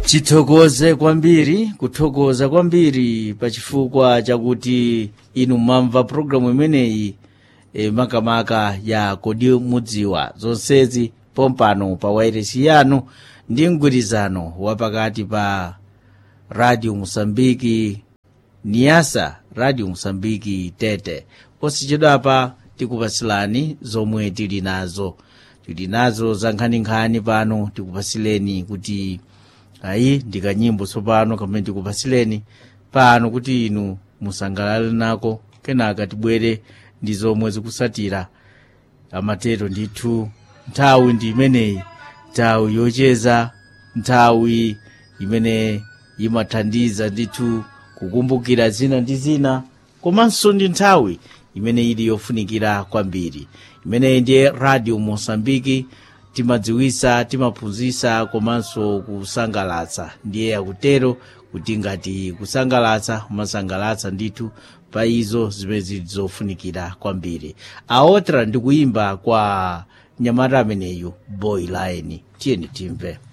tithokoze kwambiri kuthokoza kwambiri pachifukwa chakuti inu mwamva programu imeneyi e, makamaka ya kodi mudziwa zonsezi pompano pa wairesi yanu ndi mgwirizano wapakati pa radio musambiki niasa radio musambiki tete posachedwapa tikupasilani zomwe tili nazo tili nazo za nkhaninkhani pano tikupasileni kuti ayi ndikanyimbo tsopano kamene tikupasileni pano kuti inu musangalale nako kenaka tibwere ndi zomwe zikusatira amatero ndithu nthawi ndi imeneyi nthawi yocheza nthawi imene imathandiza ndithu kukumbukira zina ndi zina komanso ndi nthawi imene ili yofunikira kwambiri imeneyi ndiye radio mosambiki timadziwisa timaphunzitsa komanso kusangalatsa ndiye akutero kuti ngati kusangalatsa umasangalatsa ndithu pa izo zimene zili zofunikira kwambiri aotra ndi kuyimba kwa nyamata ameneyu boy line tiyeni timve